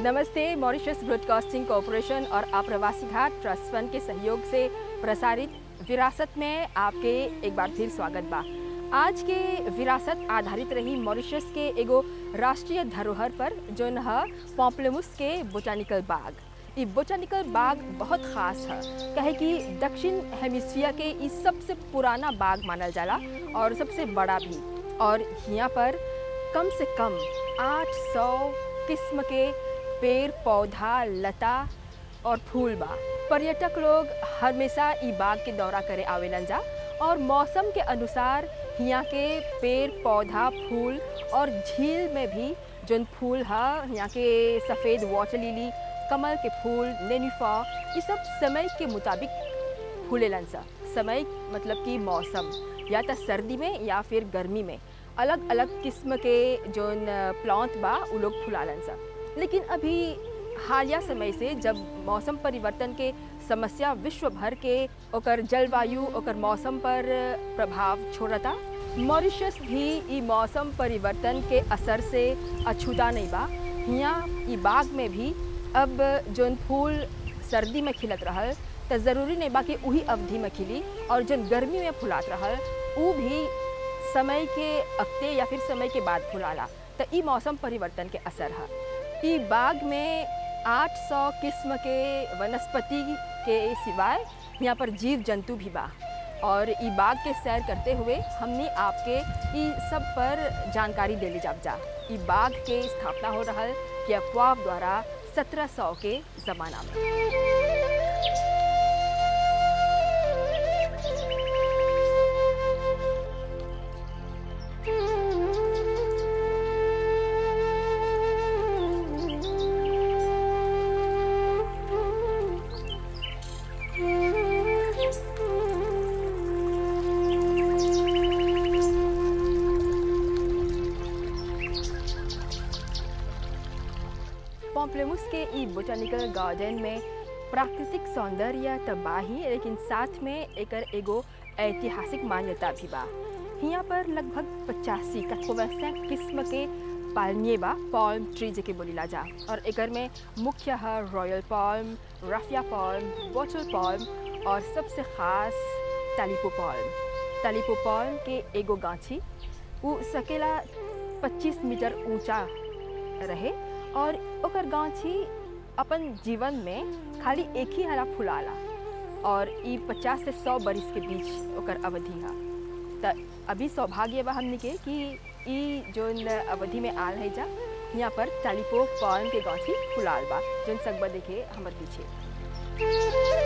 नमस्ते Mauritius broadcasting corporation और आप्रवासी घाट ट्रस्ट फंड के सहयोग से प्रसारित विरासत में आपके एक बार फिर स्वागत बा आज के विरासत आधारित रही मॉरिशस के एगो राष्ट्रीय धरोहर पर जोन ह पॉम्पलेमुस के बोटानिकल बाग ई बोटानिकल बाग बहुत खास है कहे कि दक्षिण हेमिस्फियर के ई सबसे पुराना बाग मानल जाला और सबसे बड़ा भी और यहाँ पर कम से कम 800 किस्म के पेड़ पौधा लता और फूल बा पर्यटक लोग हमेशा ई बाग के दौरा करे आवेलन जा और मौसम के अनुसार यहाँ के पेड़ पौधा फूल और झील में भी जोन फूल है यहाँ के सफ़ेद वाटर लिली कमल के फूल नेनुफा ये सब समय के मुताबिक फूलेलन सा समय मतलब कि मौसम या तो सर्दी में या फिर गर्मी में अलग अलग किस्म के जोन प्लांट बा उ लोग फुलालन सा लेकिन अभी हालिया समय से जब मौसम परिवर्तन के समस्या विश्व भर के ओकर जलवायु ओकर मौसम पर प्रभाव छोड़ता मॉरिशस भी ई मौसम परिवर्तन के असर से अछूता नहीं बा यहाँ ई बाग में भी अब जोन फूल सर्दी में खिलत रहल तो ज़रूरी नहीं बा कि वही अवधि में खिली और जोन गर्मी में फुलात रहल उ भी समय के अक्ते या फिर समय के बाद फुलाला तो ई मौसम परिवर्तन के असर है ई बाग में 800 किस्म के वनस्पति के सिवाय यहाँ पर जीव जंतु भी बा और ई बाग के सैर करते हुए हमने आपके ई सब पर जानकारी देली जाब जा ई बाग के स्थापना हो रहा कि अफवाह द्वारा 1700 के ज़माना में पॉम्पलेमुस के ई बोटानिकल गार्डन में प्राकृतिक सौंदर्य तबाही लेकिन साथ में एकर एगो ऐतिहासिक मान्यता भी बा यहाँ पर लगभग पचासी कठोवैसा किस्म के पालनिए बा पॉल्म ट्री जेके बोलीला जा और एकर में मुख्य है royal palm raffia palm bottle palm और सबसे खास तालिपो पॉल्म तालिपो पॉल्म के एगो गाछी उ सकेला 25 मीटर ऊंचा रहे और ओकर गाछी अपन जीवन में खाली एक ही हरा फुलाला और ई 50 से 100 बरिस के बीच ओकर अवधि है त अभी सौभाग्य बा हमने के कि ई जोन अवधि में आल है जा यहाँ पर टालीपो पॉल्म के गाछी फुलाल बा जोन सकबा देखे हमर पीछे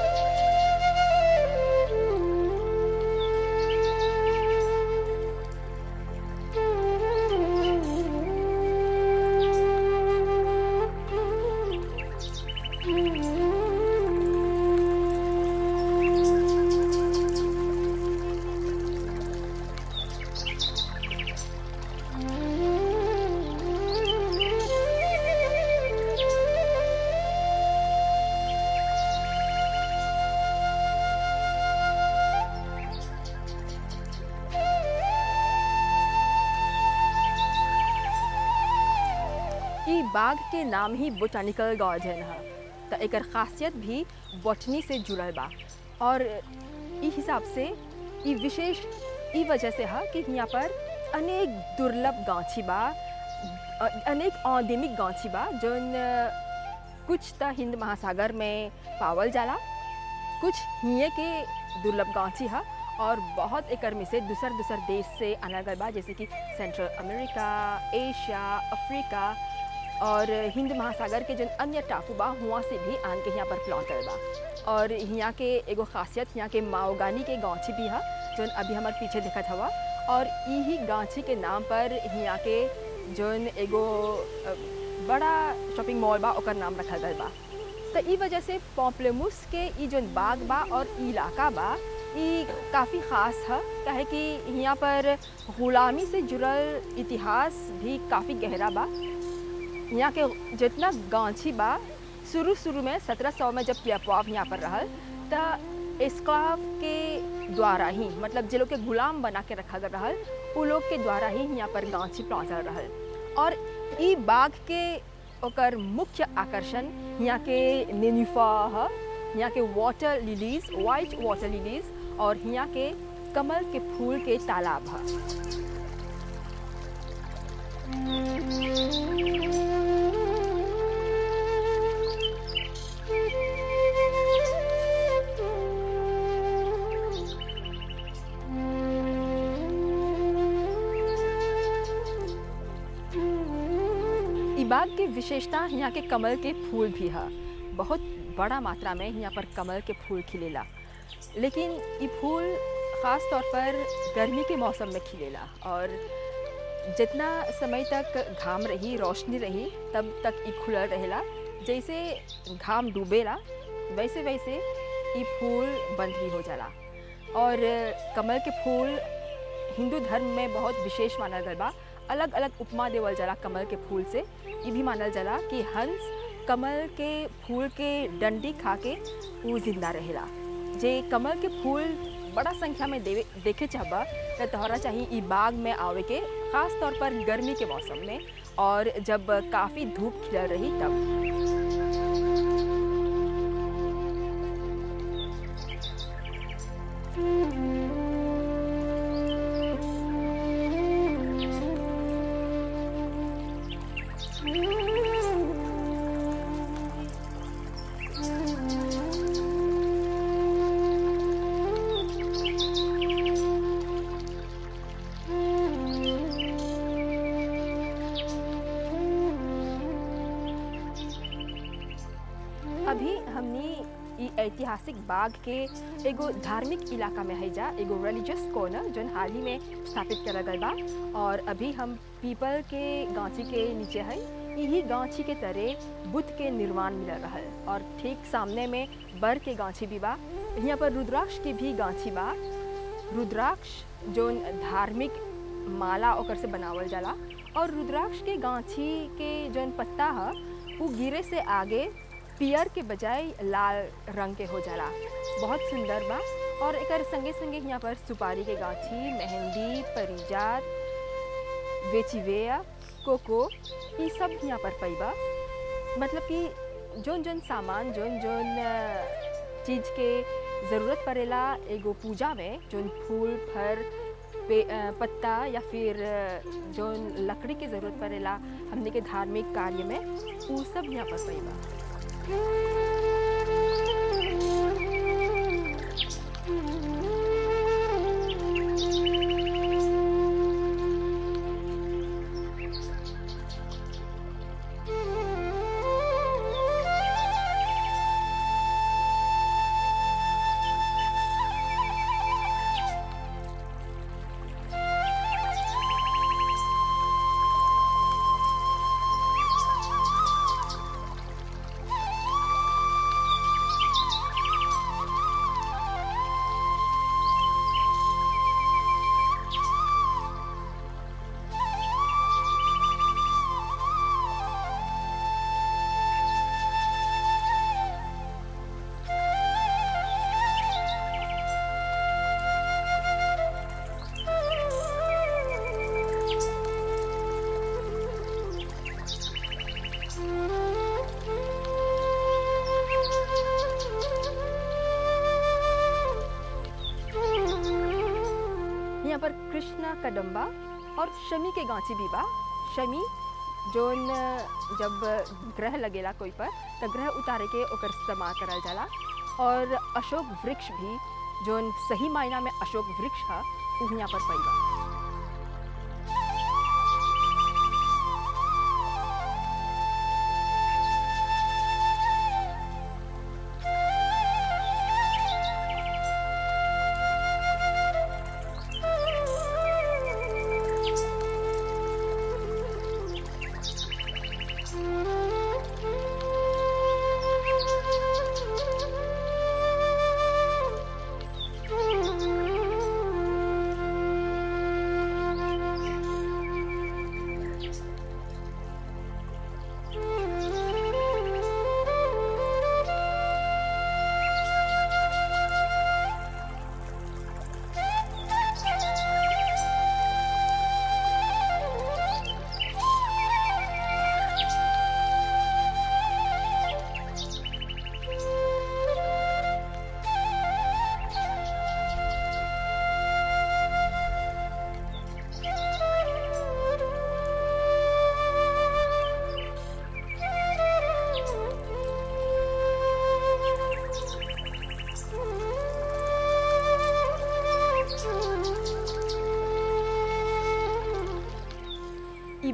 ई बाग के नाम ही बोटानिकल गार्डन है तो एकर खासियत भी बॉटनी से जुड़ल बा और ई हिसाब से ई विशेष ई वजह से है कि यहाँ पर अनेक दुर्लभ गाछी बा अ- अनेक औदेमिक गाछी बा जोन कुछ त हिंद महासागर में पावल जाला कुछ हिये के दुर्लभ गाछी है और बहुत एकर में से दूसर दूसर देश से आना गल बा जैसे कि सेंट्रल अमेरिका एशिया अफ्रीका और हिंद महासागर के जन अन्य टापू बा हुआ से भी आन के यहाँ पर प्लॉटल बा और यहाँ के एगो खासियत यहाँ के माओगानी के गांची भी है जोन अभी हमार पीछे देखत हवा और यही गांची के नाम पर यहाँ के जोन एगो अ, बड़ा शॉपिंग मॉल बा ओकर नाम रखल गल बा तो ई वजह से पॉम्पलेमुस के ई जोन बाग बा और ई इलाका बा ई काफ़ी ख़ास है काहे कि यहाँ पर ग़ुलामी से जुड़ल इतिहास भी काफ़ी गहरा बा यहाँ के जितना गांची बा शुरू शुरू में 1700 में जब पियापवाव यहाँ पर रहल त एस्क्लाव के द्वारा ही मतलब जे लोग के गुलाम बना के रखा गया रहल उ लोग के द्वारा ही यहाँ पर गांची पहुँचल रहल और ई बाग के ओकर मुख्य आकर्षण यहाँ के नेनुफा ह यहाँ के water lilies white water lilies और यहाँ के कमल के फूल के तालाब है ई बाग के विशेषता यहाँ के कमल के फूल भी है बहुत बड़ा मात्रा में यहाँ पर कमल के फूल खिलेला लेकिन ये फूल ख़ास तौर पर गर्मी के मौसम में खिलेला और जितना समय तक घाम रही रोशनी रही तब तक ये खुलल रहेला जैसे घाम डूबेला वैसे वैसे ये फूल बंद भी हो जाला और कमल के फूल हिंदू धर्म में बहुत विशेष मानल गल बा अलग अलग उपमा देवल जाला कमल के फूल से ये भी मानल जाला कि हंस कमल के फूल के डंडी खा के वो जिंदा रहेला जे कमल के फूल बड़ा संख्या में देवे देखे चाहबा तो तोहरा चाहिए ई बाग में आवे के खास तौर पर गर्मी के मौसम में और जब काफ़ी धूप खिलल रही तब अभी हमनी ई ऐतिहासिक बाग के एगो धार्मिक इलाका में है जा एगो रिलीजियस कॉर्नर जोन हाल ही में स्थापित करल गल बा और अभी हम पीपल के गांची के नीचे है यही गांची के तरह बुद्ध के निर्माण मिल रहा और ठीक सामने में बर के गांची भी बा यहाँ पर रुद्राक्ष के भी गांची बा रुद्राक्ष जोन धार्मिक माला ओकर से बनावल जाला और रुद्राक्ष के गांची के जोन पत्ता है वो गिरे से आगे पियर के बजाय लाल रंग के हो जाला बहुत सुंदर बा और एकर संगे संगे यहाँ पर सुपारी के गाछी मेहंदी परिजात वेचिवेया कोको ये सब यहाँ पर पैबा मतलब कि जोन जोन सामान जोन जोन चीज़ के ज़रूरत पड़ेला एगो पूजा में जोन फूल फर पे अ, पत्ता या फिर अ, जोन लकड़ी के ज़रूरत पड़ेला हमने के धार्मिक कार्य में वो सब यहाँ पर पैबा यहाँ पर कृष्णा कदम्बा और शमी के गांची भी बा शमी जोन जब ग्रह लगेला कोई पर तो ग्रह उतारे के ओकर इस्तेमाल करल जाला और अशोक वृक्ष भी जोन सही मायना में अशोक वृक्ष है उ यहाँ पर पैबा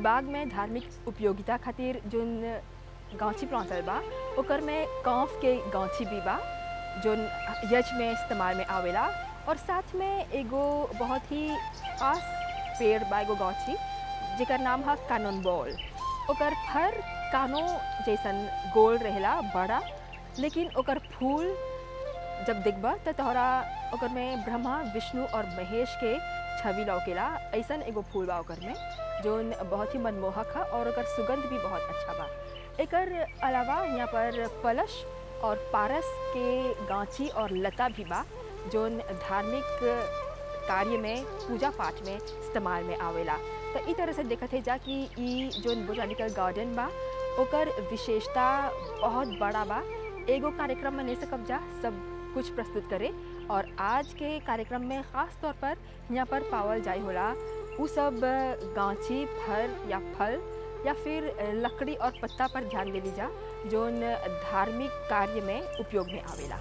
बाग में धार्मिक उपयोगिता खातिर जोन गांची प्लांटल बा ओकर में कौफ के गांची भी बा जोन यज में इस्तेमाल में आवेला और साथ में एगो बहुत ही खास पेड़ बा एगो गांची जेकर नाम है कानून बॉल ओकर फर कानो जैसन गोल रहेला बड़ा लेकिन ओकर फूल जब देखबा त तोहरा ओकर में ब्रह्मा विष्णु और महेश के छवि लौकेला ऐसन एगो फूल बा ओकर में जोन बहुत ही मनमोहक है और ओकर सुगंध भी बहुत अच्छा बा एकर अलावा यहाँ पर पलश और पारस के गांची और लता भी बा जोन धार्मिक कार्य में पूजा पाठ में इस्तेमाल में आवेला तो ई तरह से देखत है जा कि ई जोन बोटानिकल गार्डन बा ओकर विशेषता बहुत बड़ा बा एगो कार्यक्रम में नहीं सकब जा सब कुछ प्रस्तुत करे और आज के कार्यक्रम में ख़ास तौर पर यहाँ पर पावल जाए होला उ सब गांची फर या फल या फिर लकड़ी और पत्ता पर ध्यान दे जा जोन धार्मिक कार्य में उपयोग में आवेला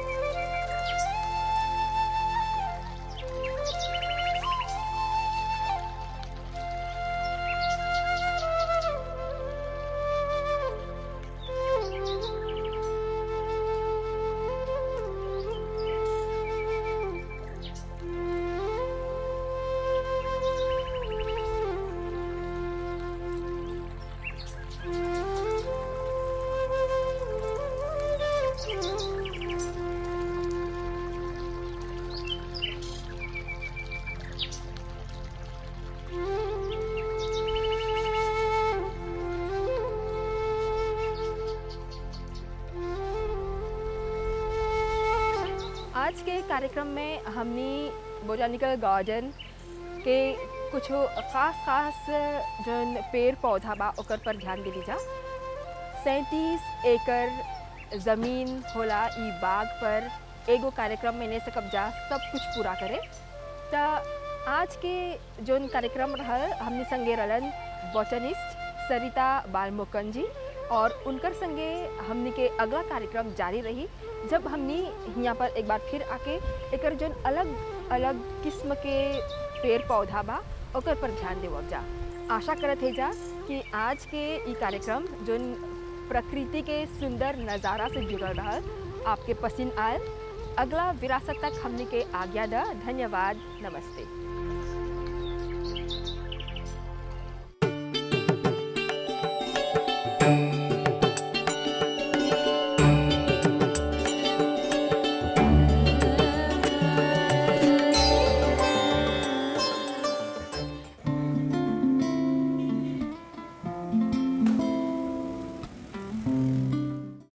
आज के कार्यक्रम में हमने बोटानिकल गार्डन के कुछ खास खास जन पेड़ पौधा बा ओकर पर ध्यान दे जा सैंतीस एकड़ ज़मीन होला ई बाग पर एगो कार्यक्रम में नहीं सकब जा सब कुछ पूरा करे त आज के जोन कार्यक्रम रहल हमने संगे रहलन बॉटनिस्ट सरिता बालमुकन जी और उनकर संगे हमने के अगला कार्यक्रम जारी रही जब हमने यहाँ पर एक बार फिर आके एक जोन अलग अलग किस्म के पेड़ पौधा बा ओकर पर ध्यान देवब जा आशा करत है जा कि आज के ई कार्यक्रम जोन प्रकृति के सुंदर नज़ारा से जुड़ल रहा आपके पसंद आयल अगला विरासत तक हमने के आज्ञा द धन्यवाद नमस्ते